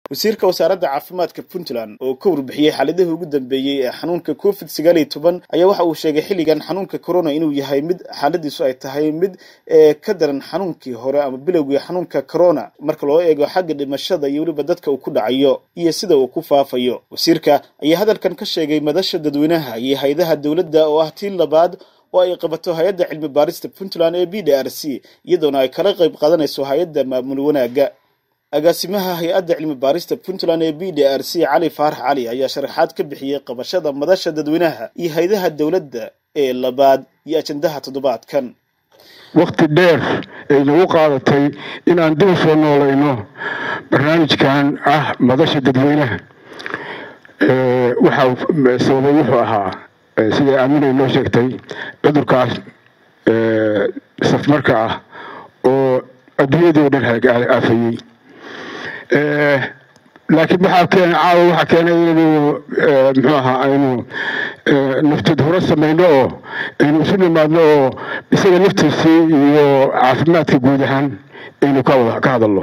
wasiirka wasaaradda caafimaadka puntland oo ka warbixiyey xaaladihii ugu dambeeyey ee xanuunka covid sagaal iyo toban ayaa waxa uu sheegay xilligan xanuunka corona inuu yahay mid xaaladiisu ay tahay mid ka daran xanuunkii hore ama bilowgii xanuunka corona marka loo eego xagga dhimashada iyo weliba dadka uu ku dhacayo iyo sida uu ku faafayo wasiirka ayaa hadalkan ka sheegay madasha dadweynaha iyo hay-adaha dowladda oo ah tii labaad oo ay qabato hay-adda cilmi baarista puntland ee b d r c iyadoona ay kala qayb qaadanayso hay-adda maamul wanaagga agaasimaha hay-adda cilmi baarista puntland ee b d r c cali faarax cali ayaa sharaxaad ka bixiyey qabashada madasha dadweynaha iyo hay-adaha dowladda ee labaad iyo ajandaha toddobaadkan wakhti dheer ay nagu qaadatay inaan dib u soo noolayno barnaamijkan ah madasha dadweynaha waxaa sababay wuxuu ahaa siday aaminay noo sheegtay cudurkaas safmarka ah oo adduunyadii o dhan aafayey laakiin waxaa keen caawa waxaa keenay inaynu muxuu ahaa aynu naftid hore samayno oo aynu isu nimaadno oo isaga naftiisii iyo caafimaadka guud ahaan aynu ka hadalno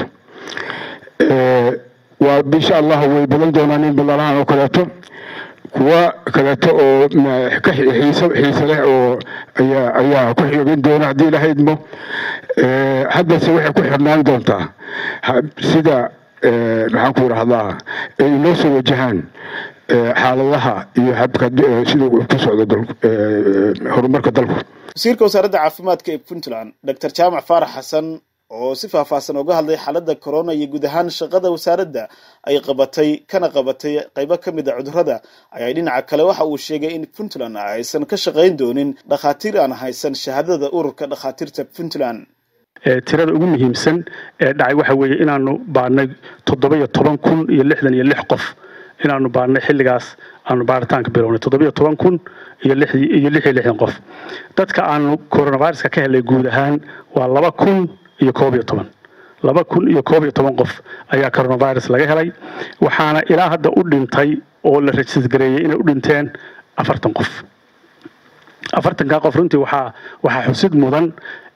waa insha allah way badan doonaan in ballalahan oo kaleeto kuwa kaleeto oo xiise leh oo ayaa ku xigin doona haddii ilaha idmo haddase waxay ku xirnaan doontaa sida maxaan ku idhahdaa ay noo soo wajahaan xaaladaha iyo habka sida ku socdo horumarka dalku wasiirka wasaaradda caafimaadka ee puntland doctor jaamac faarax xasan oo si faahfaahsan uga hadlay xaaladda corona iyo guud ahaan shaqada wasaaradda ay qabatay kana qabatay qaybo ka mid a cudurrada ayaa dhinaca kale waxa uu sheegay in puntland aysan ka shaqayn doonin dhakhaatiir aan haysan shahaadada ururka dhakhaatiirta puntland tirada ugu muhiimsan ee dhacay waxa weeye inaanu baadhnay toddoba-iyo toban kun iyo lixdan iyo lix qof inaanu baadhnay xilligaas aanu baaritaanka bilownay toddoba-iyo toban kun iyo lix iyo lix iyo lixdan qof dadka aanu coronaviruska ka helay guud ahaan waa laba kun iyo koob iyo toban laba kun iyo koob iyo toban qof ayaa coronavirus laga helay waxaana ilaa hadda u dhintay oo la rajisgareeyey inay u dhinteen afartan qof afartankaa qof runtii waxaa waxaa xusid mudan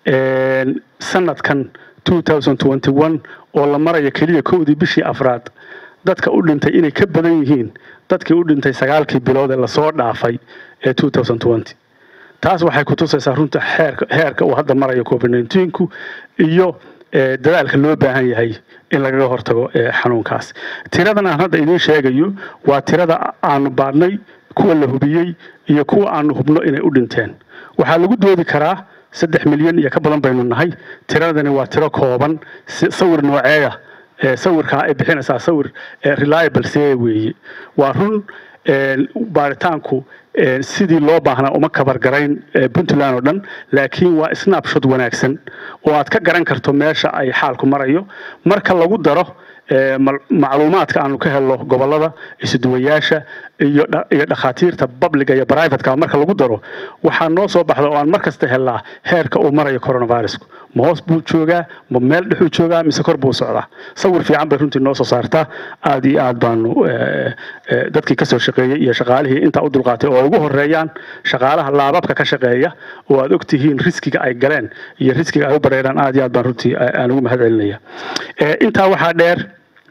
sanadkan oo la marayo keliya kowdii bishii afraad dadka u dhintay inay ka badan yihiin dadkii u dhintay sagaalkii bilood ee lasoo dhaafay ee taas waxay kutusaysaa runta heerka uu hadda marayo covid ku iyo dadaalka loo baahan yahay in lagaga hortago xanuunkaas tiradan aan hadda idiin sheegayo waa tirada aanu baadhnay kuwa la hubiyey iyo kuwa aanu hubno inay u dhinteen waxaa lagu doodi karaa saddex milyan iyo ka badan baynu nahay tiradani waa tiro kooban sawir nooceeya sawirkaa ay bixinaysaa sawir reliable see weeye waa run baaritaanku sidii loo baahnaa uma kabargarayn puntland oo dhan laakiin waa snapshot wanaagsan oo aad ka garan karto meesha ay xaalku marayo marka lagu daro macluumaadka aanu ka helno gobolada isuduwayaasha iyo dhakhaatiirta babliga iyo brivatka marka lagu daro waxaa noo soo baxda oo aan mar kasta helnaa heerka uu marayo coronavirusku ma hoos buu joogaa ma meel dhexuu joogaa mise kor buu socdaa sawir fiican bay runtii noo soo saartaa aad iyo aad baanu dadkii kasoo shaqeeyey iyo shaqaalihii intaa u dulqaatay oo ay ugu horeeyaan shaqaalaha laababka ka shaqeeya oo aad ogtihiin riskiga ay galeen iyo riskiga ay u bareeraan aad iyo aad baan runtii aan ugu mahad celinaya intaa waxaa dheer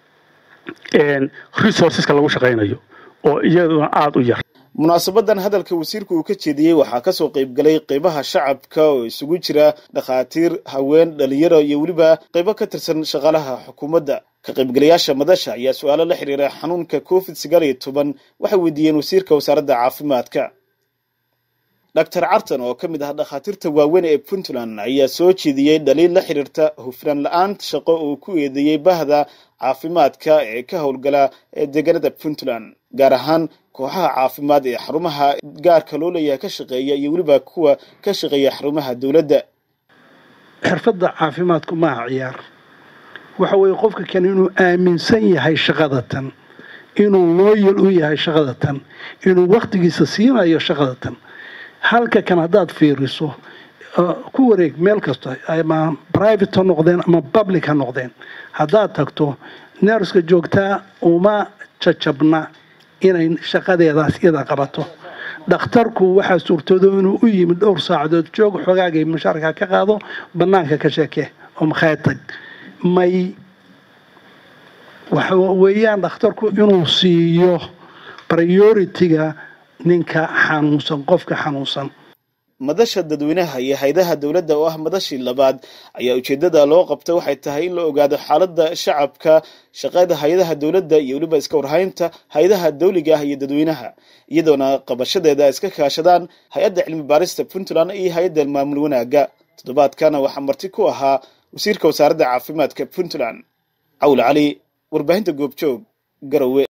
resourceska lagu shaqaynayo oo iyaduna aada u yar munaasabadan hadalka wasiirku uu ka jeediyey waxaa kasoo qaybgalay qeybaha shacabka oo isugu jira dhakhaatiir haween dhalinyaro iyo weliba qeybo ka tirsan shaqaalaha xukuumadda ka qaybgalayaasha madasha ayaa su-aalo la xiriira xanuunka covid sagaal iyo toban waxay weydiiyeen wasiirka wasaaradda caafimaadka doctor carton oo ka mid ah dhakhaatiirta waaweyn ee puntland ayaa soo jeediyey dhaliil la xiriirta hufnaan la-aanta shaqo uu ku eedeeyey bahda caafimaadka ee ka howlgala ee deegaanada puntland gaar ahaan kooxaha caafimaad ee xarumaha gaarka loo leeyahay ka shaqeeya iyo weliba kuwa ka shaqeeya xarumaha dowladda xirfadda caafimaadku maaha ciyaar waxa weeye qofka kale inuu aaminsan yahay shaqadatan inuu looyal u yahay shaqadatan inuu wakhtigiisa siinayo shaqadatan halka kan haddaad fiiriso ku wareeg meel kasta ama private ha noqdeen ama public ha noqdeen haddaad tagto neerska joogtaa uma jajabna inay shaqadeedaas iyada qabato dhakhtarku waxaa suurtoodo inuu u yimid dhowr saacadood joog xogaagay mushaarka ka qaado bannaanka ka sheeke oo makhaayad tag may waxa weeyaan dhakhtarku inuu siiyo prioritiga ninka xanuunsan qofka xanuunsan madasha dadweynaha iyo hay-adaha dowladda oo ah madashii labaad ayaa ujeedada loo qabta waxay tahay in la ogaado xaaladda shacabka shaqada hay-adaha dowladda iyo weliba iska warhaynta hay-adaha dawliga ah iyo dadweynaha iyadoona qabashadeeda ay iska kaashadaan hay-adda cilmi baarista puntland iyo hay-adda maamul wanaagga toddobaadkana waxaa marti ku ahaa wasiirka wasaaradda caafimaadka puntland cawl cali warbaahinta goobjoog garowe